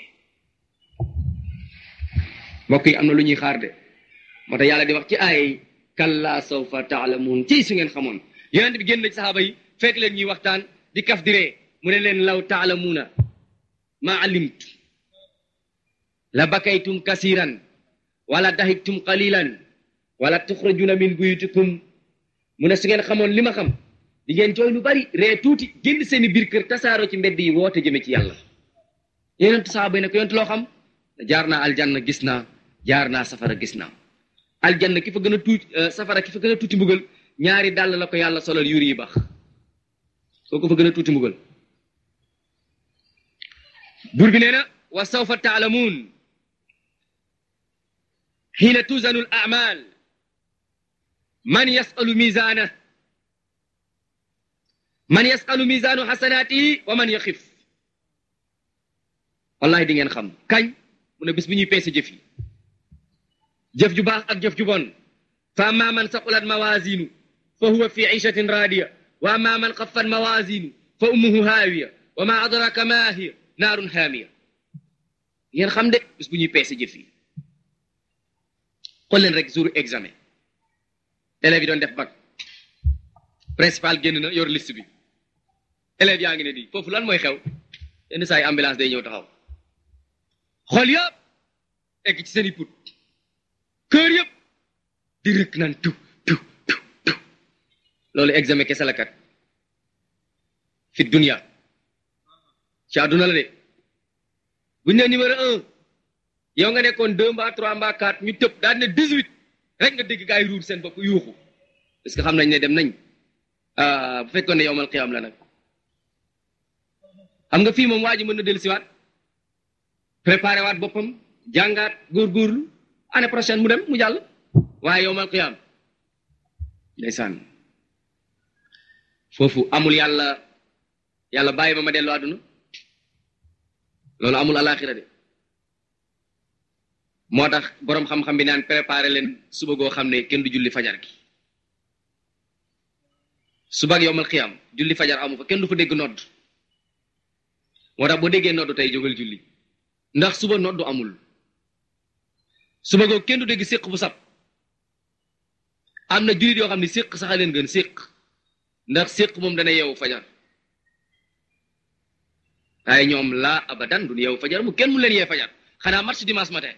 mbokk yi am na lu ñuy xaar de moo tax yàlla di wax ci ay kalla sawfa taalamuun ci su ngeen xamoon yonent bi génn na ci saxaaba yi fekk leen ñuy waxtaan di kaf diree mu ne leen law taalamuuna ma alimtu la bakaytum kasiran wala dahiktum qalilan wala tuxrajuna min buyutikum mu ne su ngeen xamoon li ma xam di ngeen jooy lu bari ree tuuti génn seeni biir kër tasaaroo ci mbedd yi woote jëme ci yàlla yonent saxaaba yi ne ko yonent loo xam jaar naa aljanna gis naa jaar naa safara gis naa aljanna ki fa gën a tuuti safara ki fa gën a tuuti mbugal ñaari dàll la ko yàlla solal yuri yi bax soo ko fa gën a tuuti mbugal buur bi nee na wa sawfa taalamuun xiina tuzanu al amal man yasalu misaana man yasalu misaanu xasanaatihi wa man yaxif wallahi di ngeen xam kañ mu ne bis bi ñuy peese jëf yi jëf ju baax ak jëf ju bon fa amma man saqulat mawazinu fa huwa fi ishatin radiya wa amma man xaffat mawazinu fa ummuhu haawiya wa ma adraka ma hiya naarun haamiya ngeen xam de bis bu ñuy peese jëf yi xool leen rek jour examen élèves yi doon def bac principal génn na yor liste bi élèves yaa ngi ne di foofu lan mooy xew yenn saa yi ambulance day ñëw taxaw xool yëpp egg ci seen i put kër yëpp di rëkk naan tu tu tu tu loolu examen kese la kat fi dunia ci àdduna la de buñ ne numéro un yow nga nekkoon deux mbaa trois mbaa quatre ñu tëb daal ne dix huit rek nga dégg gaa yi ruur seen bopp yuuxu parce que xam nañ ne dem nañ bu fekkoon ne yowmal qiyaam la nag xam nga fii moom waa ji mën na dellu siwaat préparé waat boppam jàngaat góorgóorlu année prochaine mu dem mu jàll waaye yowmal qiyaam ndeysaan foofu amul yàlla yàlla bàyyi ma ma dellu àdduna loolu amul alaxira de moo tax boroom xam-xam bi naan préparé leen suba goo xam ne kenn du julli fajar gi suba ak yowmal qiyaam julli fajar amu fa kenn du fa dégg nodd moo tax boo déggee nodd tey jógal julli ndax suba noddu amul suba googu kenn du dégg séq bu sab am na jullit yoo xam ne séq sax a leen gën séq ndax séq moom dana yeewu fajar waaye ñoom laa abadan du yeewu fajar mu kenn mu leen yee fajar xanaa match dimanche matin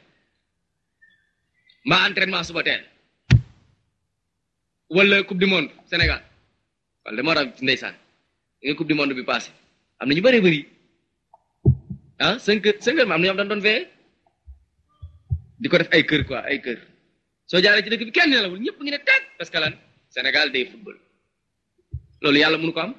mbaa entraînement suba teel wala coupe du monde Sénégal wala dama war a ndeysaan nga coupe du monde bi passé am na ñu bëree bëri ah cinq heures cinq heures ma am na ñoom dañ doon veillé di ko def ay kër quoi ay kër soo jaaree ci dëkk bi kenn nelawul ñëpp ngi ne teg parce que lan Sénégal day football loolu yàlla mënu ko am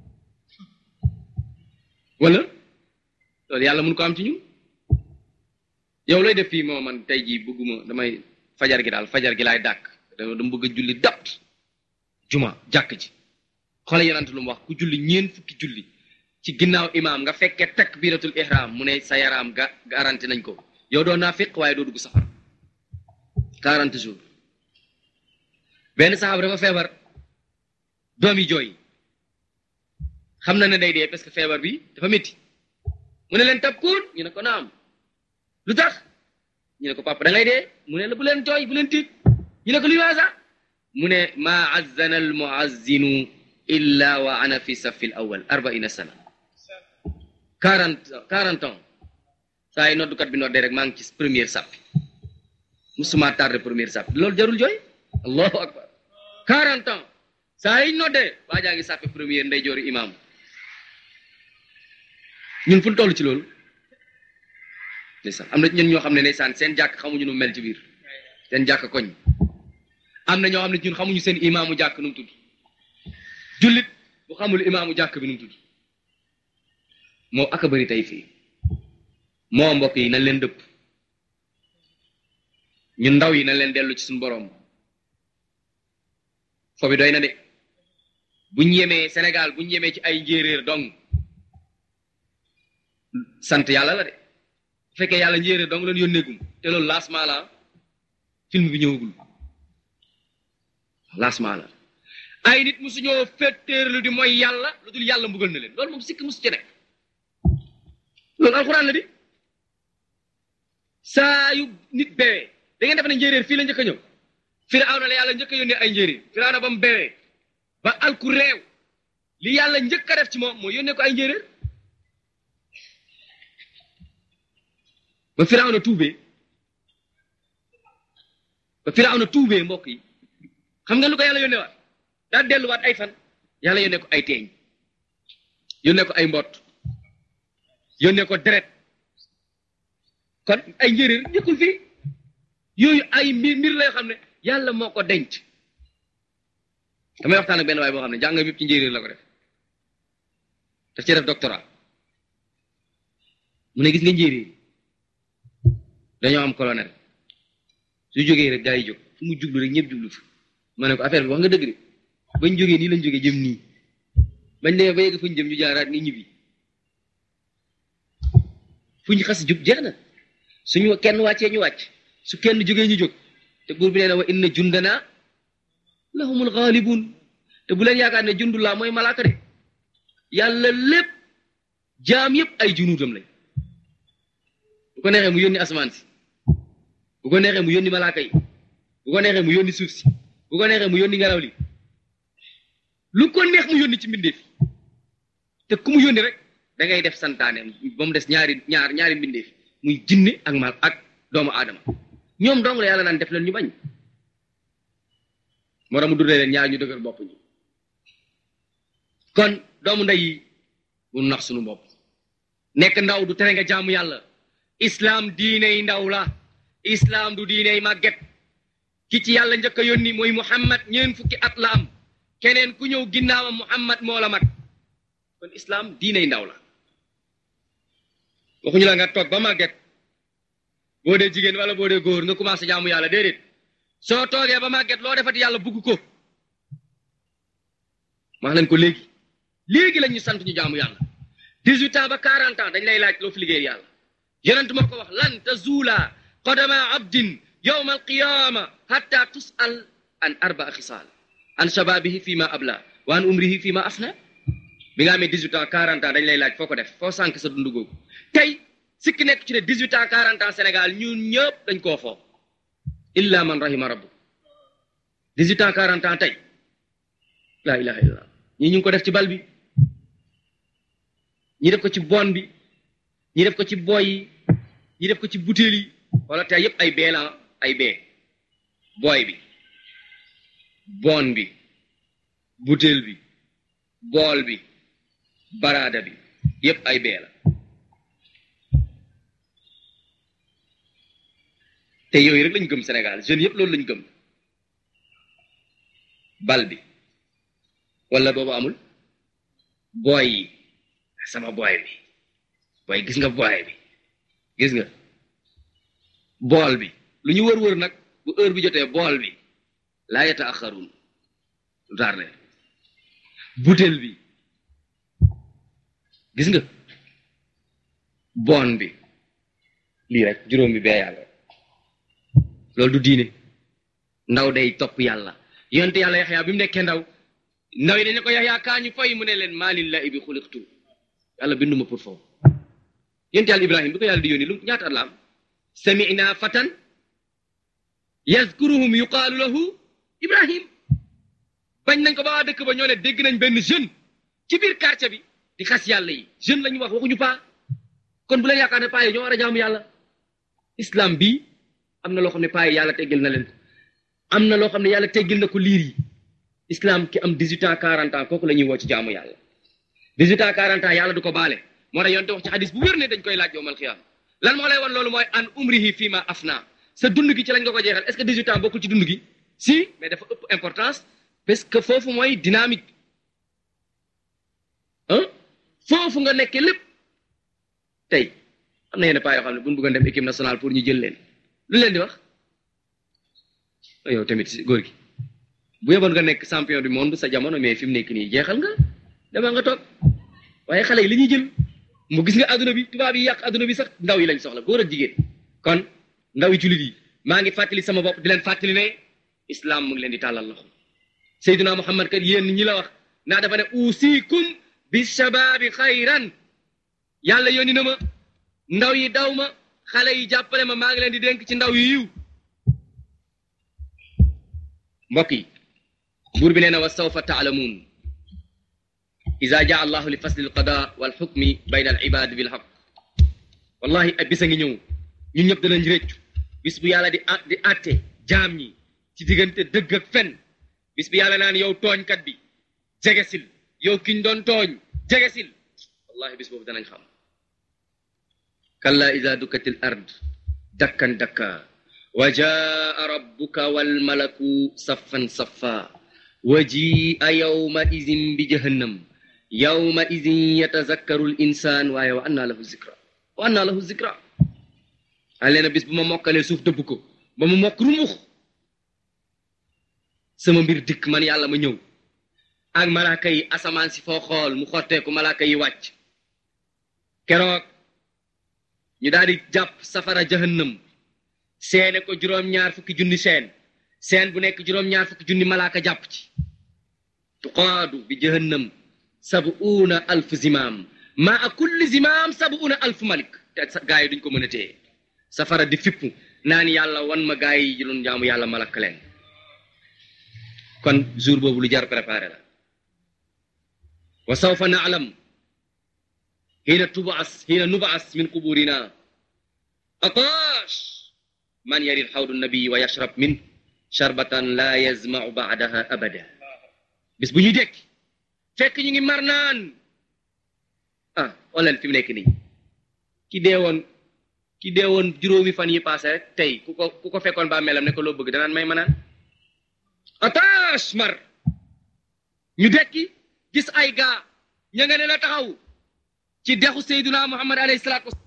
wala loolu yàlla mënu ko am ci ñun yow looy def fii moo man tey jii bëgguma damay fajar gi daal fajar gi laay dàkk dama dama bëgg a julli dapt juma jàkk ji xoole yonent lu mu wax ku julli ñeen fukki julli ci ginnaaw imaam nga fekkee takbiratul ihram mu ne sa yaram ga garanti nañ ko yow doo naafiq waaye doo dugg safara quarante jours benn saxaaba dafa feebar doom yi jooy xam na ne day dee parce que feebar bi dafa métti mu ne leen tabkuun ñu ne ko naam lu tax ñu ne ko papa da ngay dee mu ne la bu leen jooy bu leen tiit ñu ne ko luy waasa mu ne maa azzana al muazzinu illa wa ana fi safi l awal arbaina sana quarante quarante ans saa yi noddukat bi noddee rek maa ngi ci première sàppi musuma tardé première sàppi loolu jarul jooy allahu akbar quarante ans saa yi noddee waa jaa ngi sàppi première nday joori imam ñun fu ñu toll ci loolu ndeysaan am na ñun ñoo xam ne ndeysaan seen jàkk xamuñu nu mel ci biir seen jàkk koñ am na ñoo xam ne ñun xamuñu seen imaamu jàkk nu mu tudd jullit bu xamul imaamu jàkk bi nu mu tudd moo aka bëri tey fii moo mbokk yi nañ leen dëpp ñun ndaw yi nañ leen dellu ci suñu boroom fo bi doy na de buñ yemee Sénégal buñ yemee ci ay njéeréer dong sant yàlla la de bu fekkee yàlla njéeréer dong leen yónneegum te loolu lancement la film bi ñëwagul lancement la ay nit musuñoo féttéerlu di mooy yàlla lu dul yàlla mbugal na leen loolu moom sikk musu ci nekk loolu alxuraan la di saa yu nit beewee da ngeen def ne njéeréer fii la njëkk a ñëw Firawna la yàlla njëkk a yónnee ay njéeréer Firawna ba mu beewee ba alku réew li yàlla njëkk a def ci moom mooy yónnee ko ay njéeréer ba Firawna tuubee ba Firawna tuubee mbokk yi xam nga lu ko yàlla yónnee waat daa delluwaat ay fan yàlla yónnee ko ay teeñ yónnee ko ay mbott yónnee ko deret kon ay njéeréer njëkkul fii yooyu ay mbir mbir la yoo xam ne yàlla moo ko denc damay waxtaan ak benn waay boo xam ne jàng yëpp ci njéeréer la ko def daf ci def doctorat mu ne gis nga njéeréer dañoo am colonel su jógee rek gaa yi jóg fu mu jublu rek ñëpp jublu fa ma ne ko affaire bi wax nga dëgg de bañ jógee nii lañ jógee jëm nii bañ demee ba yegg fu ñu jëm ñu jaaraat ni ñibbi fu ñu xas jub jeex na suñu kenn wàccee ñu wàcc su kenn jógee ñu jóg te buur bi nee na wa inna jundana lahumul ghalibun te bu leen yaakaar ne jundulaa mooy malaaka de yàlla lépp jaam yépp ay junuutam lañ bu ko neexee mu yónni asamaan si bu ko neexee mu yónni malaaka yi bu ko neexee mu yónni suuf si bu ko neexee mu yónni ngelaw li lu ko neex mu yónni ci mbindeef te ku mu yónni rek da ngay def santaane ba mu des ñaari ñaar ñaari mbindeef muy jinne ak mal ak doomu aadama ñoom dong la yàlla naan def leen ñu bañ moo tax mu dundee leen ñaar ñu dëgër bopp ñi kon doomu ndey yi bu nax suñu bopp nekk ndaw du tere nga jaamu yàlla islam diiney ndaw la islam du diiney màgget ki ci yàlla njëkk a yónni mooy muhammad ñeen fukki at la am keneen ku ñëw ginnaawam muhammad moo la mag kon islam diiney ndaw la waxuñu la nga toog ba màgget boo dee jigéen wala boo dee góor nga commencé jaamu yàlla déedéet soo toogee ba màgget loo defati yàlla bugg ko wax leen ko léegi léegi lañ ñu sant ñu jaamu yàlla 18 ans ba 40 ans dañ lay laaj loo fi liggéey yàlla yonent moo ko wax lan tazuula qadama abdin yowma alqiyama hatta tusal an arbaa xisaal an shababihi fi ma abla wa an umrihi fi ma afna bi nga amee 18 ans 40 ans dañ lay laaj foo ko def foo sànk sa dundu googu tey sikki nekk ci ne 18 ans 40 ans Sénégal ñun ñëpp dañ koo foo illa man rahima rabbu 18 ans 40 ans tey laa ilaha illallah ñii ñu ngi ko def ci bal bi ñi def ko ci bon bi ñi def ko ci boy yi ñi def ko ci butéel yi wala tey yëpp ay bee la ay bee booy bi bon bi butéel bi bool bi baraada bi yëpp ay bee la te yooyu rek lañ gëm Sénégal jeunes yëpp loolu lañ gëm bal bi wala boobu amul booy yi sama booy bi booy gis nga booy bi gis nga bool bi lu ñu wër-wër nag bu heure bi jotee bool bi laa yata axarun lu taar ne butéel bi gis nga bon bi lii rek juróom bi bee yàlla loolu du diine ndaw day topp yàlla yonte yàlla yaxyaa bi mu nekkee ndaw ndaw yi dañ ne ko yaxyaa kaa ñu fay mu ne leen maa lillahi bi xuliqtu yàlla binduma pour foofu yonte yàlla ibrahim bi ko yàlla di yónni lu ñaata at la am samina fatan yazkuruhum yuqaalu lahu ibrahim bañ nañ ko ba waa dëkk ba ñoo ne dégg nañ benn jeune ci biir quartier bi di xas yàlla yi jeune la ñu wax waxuñu paa kon bu leen yaakaar ne paa yi ñoo war a jaamu yàlla islam bi am na loo xam ne paa yi yàlla teggil na leen ko am na loo xam ne yàlla teggil na ko liir yi islam ki am 18 ans 40 ans kooku la ñuy woo ci jaamu yàlla 18 ans 40 ans yàlla du ko baale moo tax yonte wax ci xadis bu wér ne dañ koy laaj yowmal xiyaam lan moo lay won loolu mooy an umrihi fii ma afna sa dund gi ci lañ nga ko jeexal est-ce que 18 ans bokkul ci dund gi si mais dafa ëpp importance parce que foofu mooy dynamique ah foofu nga nekkee lépp tey am na yenn paa yoo xam ne bu ñu bëggoon dem équipe nationale pour ñu jël leen lu leen di wax yow tamit si góor gi bu yeboon nga nekk champion du monde sa jamono mais fi mu nekk nii jeexal nga dama nga toog waaye xale yi li ñuy jël mu gis nga adduna bi tubaab yi yàq adduna bi sax ndaw yi lañ soxla góor ak jigéen kon ndaw yi jullit yi maa ngi fàttali sama bopp di leen fàttali ne islam mu ngi leen di tàllal loxo Seydina Muhammad kat yéen ñi la wax naa dafa ne usikum bi shababi xayran yàlla yónni na ma ndaw yi daw ma xale yi jàppale ma maa ngi leen di dénk ci ndaw yu yiw mbokk yi buur bi nee na wa sawfa taalamuun ida jaa allahu li fasli alqada wal xukmi bayna al ibad bil haq wallahi ay bis a ngi ñëw ñun ñëpp danañ réccu bis bu yàlla di a di àtte jaam ñi ci diggante dëgg ak fen bis bi yàlla naan yow tooñkat bi jegesil yow kiñ doon tooñ jegesil wallahi bis boobu danañ xam kalla ida dukkatil ard dakkan dakka wa jaa rabbuka wal malaku saffan saffa wa jia yawma idin bi jahannam yawma idin yatazakkaru l insan waaye wa anna lahu zikra wa anna lahu zikra a leena bis bu ma mokkalee suuf dëbb ko ba mu mokk rumux sama mbir dikk man yàlla ma ñëw ak malaaka yi asamaan si foo xool mu xotteeku malaaka yi wàcc keroog ñu daal di jàpp safara jahannam seene ko juróom-ñaar fukki junni seen seen bu nekk juróom-ñaar fukki junni malaaka jàpp ci tuqaadu bi jahannam sabuuna alf zimaam maa kulli zimaam sabuuna alf malik te gaa yi duñ ko mën a téye safara di fippu naan yàlla wan ma gaa yi doon jaamu yàlla malak leen kon jour boobu lu jar préparé la wa sawfa naalam xiina tubaas xiina nubaas min quburina ataash man yarid xawdu nabi wa yashrab min sharbatan la yazmau baadaha abada bis bu ñuy dekki fekk ñu ngi mar naan ah xoolal fi mu nekk nii ki deewoon ki deewoon juróomi fan yi passé rek tey ku ko ku ko fekkoon ba melam ne ko loo bëgg danaan may ma naan ataash mar ñu dekki gis ay gaa ña nga ne la taxaw ci dexu Seydina Muhammad alayhi salaatu